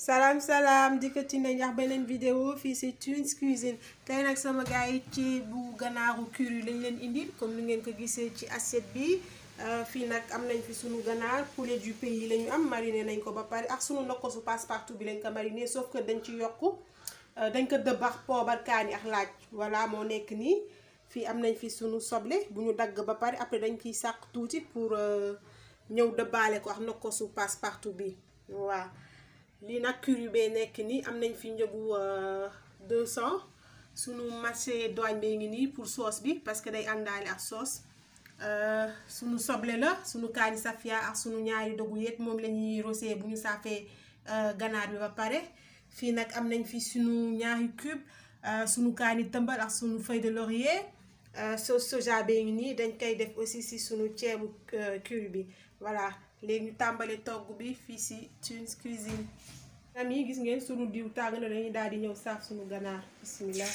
salaam salaam dikkati nañ ak beneen vidéo fii si Tunes Cuisine tey nag sama gars yi ci bu ganaaru curry lañ leen indil comme ni ngeen ko gisee ci assiette bi fii nag am nañ fi sunu ganaar poulet du pays la ñu am mariné nañ ko ba pare ak sunu nokkosu passe-partout bi lañ ko mariné sauf que dañ ci yokk dañ ko dëbbax poobar kaani ak laaj voilà moo nekk nii fii am nañ fi sunu soble bu ñu dagg ba pare après dañ ciy sàq tuuti pour ñëw dëbbaale ko ak nokkosu passe-partout bi waaw lii nag curry bee nekk nii am nañ fi njëgu 200 sunu macédoine bee ngi nii pour sauce bi parce que day àndaale ak sauce sunu soble la sunu kaani safia ak sunu ñaari dogu yet moom la ñuy rosé bu ñu saafee ganaar bi ba pare fii nag am nañ fi sunu ñaari cube sunu kaani tëmbal ak sunu feuille de laurier sauce soja bee ngi nii dañ koy def aussi si sunu ceebu curry bi voilà léegi ñu tàmbale togg bi fii si Tunes Cuisine am yi gis ngeen sunu diw tàng na dañuy daal di ñëw saaf sunu ganaar bismillah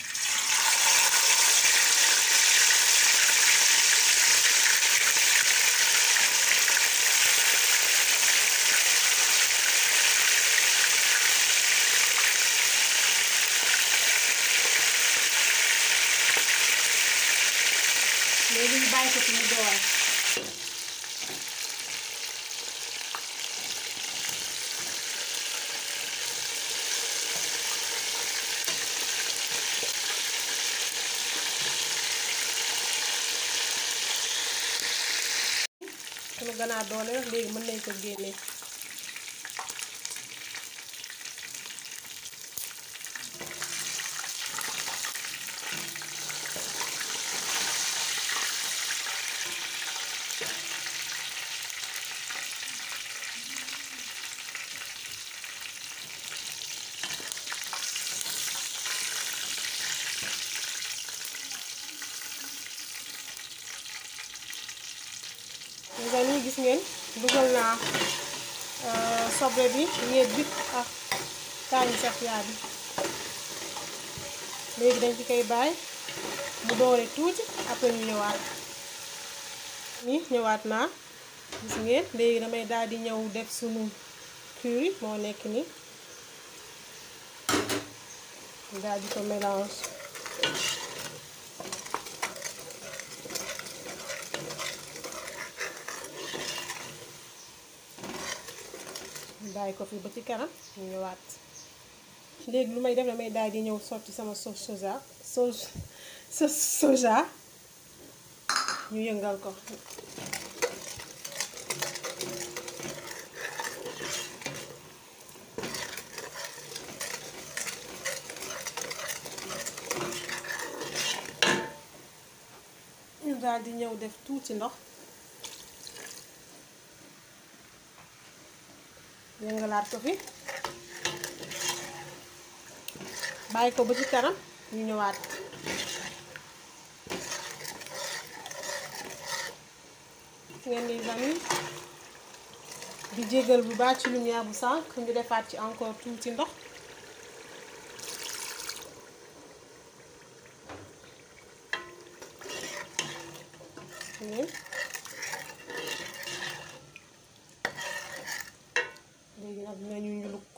léegi ñu bàyyi ko fi mu door sunu ganaar doole rek léegi mën nañ ko génne nga nii gis ngeen dugal naa soble bi ñeet bi ak kaani safia bi léegi dañ ci koy bàyyi mu doore tuuti après ñu ñëwaat nii ñëwaat naa gis ngeen léegi damay daal di ñëw def sunu curry moo nekk nii daal di ko mélange bàyyi ko fi ba ci kanam ñu ñëwaat léegi lu may def damay daal di ñëw sotti sama sauce soja sauce sauce soja ñu yëngal ko ñu daal di ñëw def tuuti ndox yëngalaat ko fi bàyyi ko ba ci kanam ñu ñëwaat ngeen di amis di jégal bu baax ci lumière bu sànq ñu defaat ci encore tuuti ndox léegi nag dinañu ñuluk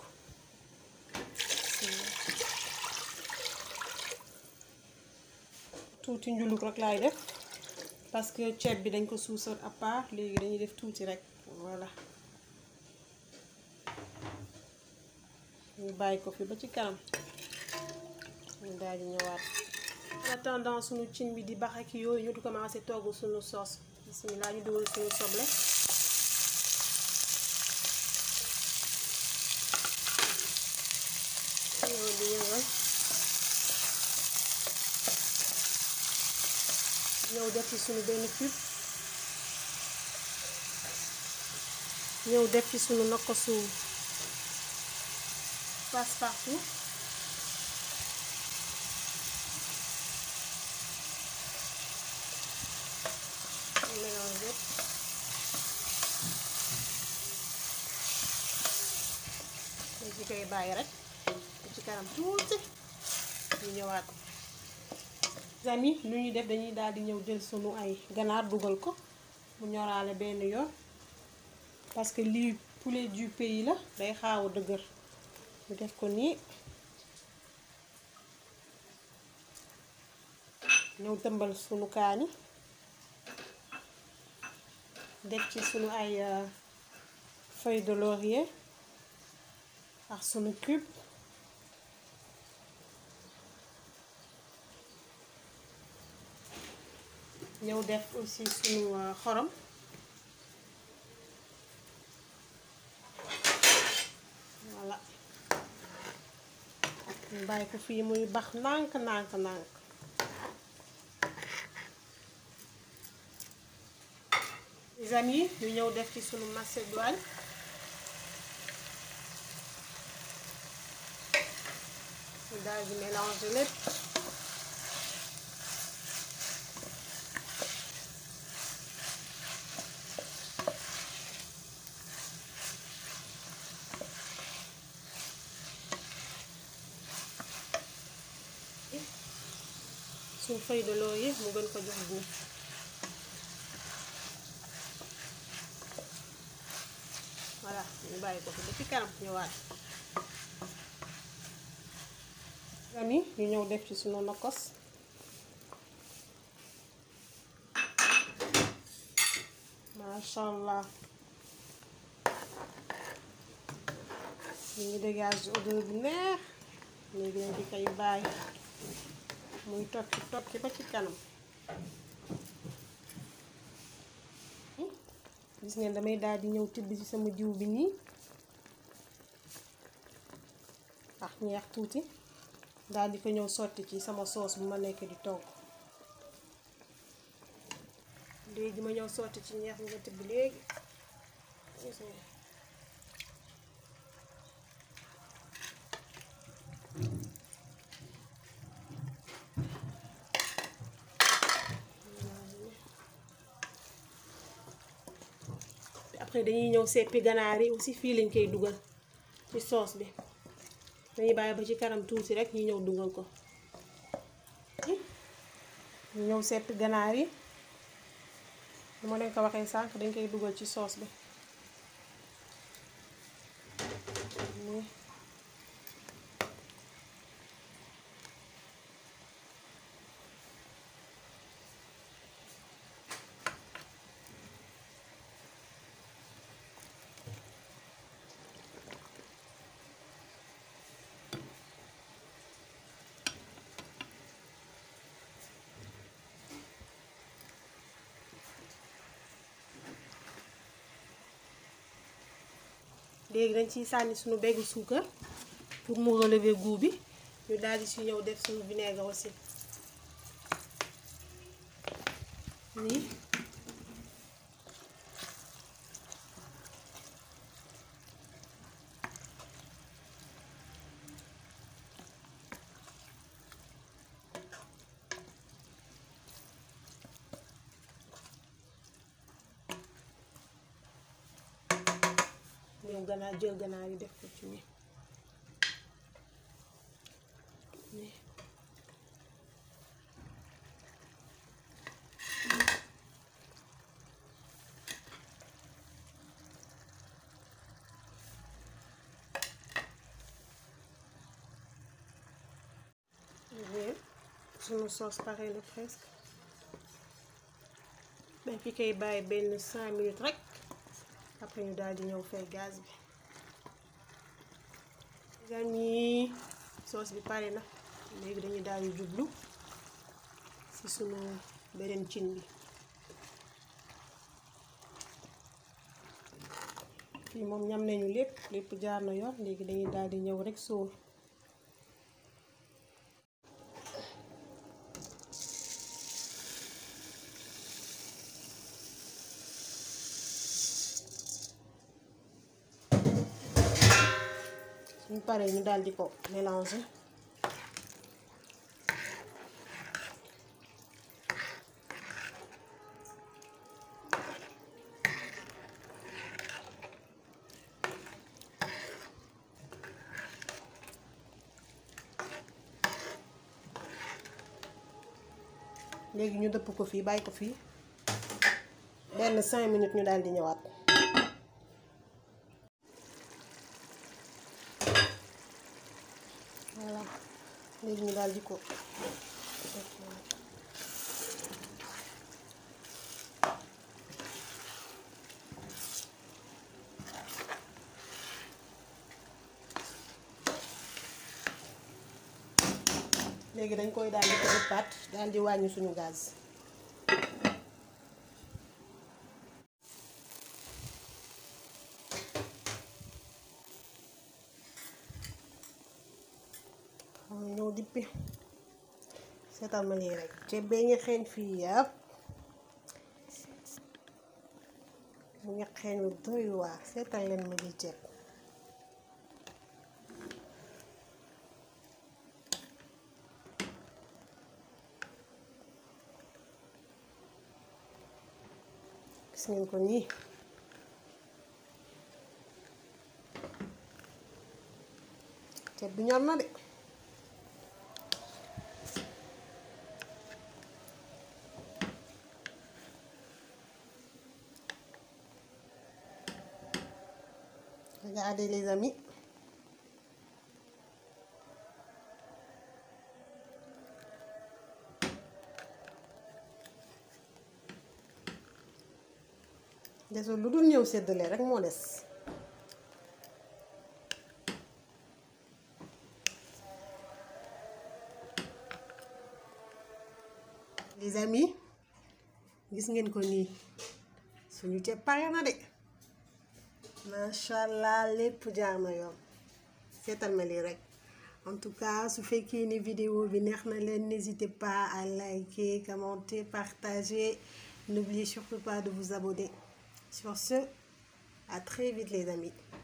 tuuti njuluk rek laay def parce que ceeb bi dañ ko suusal à part léegi dañuy def tuuti rek voilà ñu bàyyi ko fi ba ci kanam ñu daal di ñëwaat en attendant suñu cin bi di bax ak yooyu ñu di commencé togg suñu sauce bismillah ñu dugal suñu soble di yëngal ñëw def ci suñu benn cube ñëw def ci suñu nokkosu passe-partout mélange yëpp léegi koy bàyyi rek ci kanam tuuti ñu ñëwaat amis lu ñuy def dañuy daal di ñëw jël sunu ay ganaar dugal ko mu ñoraale benn yoon parce que lii poulet du pays la day xaaw a dëgër ñu def ko nii ñëw tëmbal sunu kaani def ci sunu ay feuille de laurier ak sunu cube ñëw def aussi sunu xorom voilà ñu bàyyi ko fii muy bax nànk nànk nànk les amis ñu ñëw def ci sunu macédoine ñu daal di mélanger lépp suñ feuille de laurier mu gën ko jox guub voilà ñu bàyyi ko fi ba ci kanam ñëwaat ami ñu ñëw def ci sunu nokos masha allah ñu ngi dégage odeur bu neex léegi nañ di koy bàyyi muy tokki tokki ba ci kanam gis ngeen damay daal di ñëw tibb ci sama jiw bi nii ak ñeex tuuti daal di ko ñëw sotti ci sama soos bu ma nekk di togg léegi ma ñëw sotti ci ñeex nga tibb léegi gis ngeen après dañuy ñëw seppi ganaar yi aussi fii lañ koy dugal ci soos bi dañuy bàyyi ba ci kanam tuuti rek ñu ñëw dugal ko ñu ñëw seppi ganaar yi lu ma leen ko waxee sànq dañ koy dugal ci soos bi léegi dañ ciy sànni suñu beggu suukar pour mu relever goût bi ñu daal di si ñëw def suñu vinaigre aussi nii ñëw ganaar jël ganaar yi def ko ci nii nii bien sunu sauce pare na presque dañ fi koy bàyyi benn cinq minutes rek après ñu daal di ñëw fay gaz bi gan yi soos bi pare na léegi dañuy daal di jublu ci sunu beneen cin bi fii moom ñam nañu lépp lépp jaar na yoon léegi dañuy daal di ñëw rek sóor suñ paree ñu daal di ko mélanger léegi ñu dëpp ko fii bàyyi ko fii benn cinq minutes ñu daal di ñëwaat voilà léegi ñu daal di ko léegi dañ koy daal di ko ëppaat daal di wàññi suñu gaz xam ñëw dippi seetal ma lii rek ceeb bee ngi xeeñ fii yëpp mu ngi xeeñ lu doy waar seetal leen ma lii ceeb gis ngeen ko nii ceeb bi ñor na de regardez les amis desul lu dul ñëw séddale rek moo des les amis gis ngeen ko nii suñu ceeb pare na de macha allah lépp jaar na yoon seetal ma lii rek en tout cas su fekkee ni vidéo bi neex na leen n'hésitez pas à liker commenter partager n'oubliez surtout pas de vous abonner sur ce à très vite les amis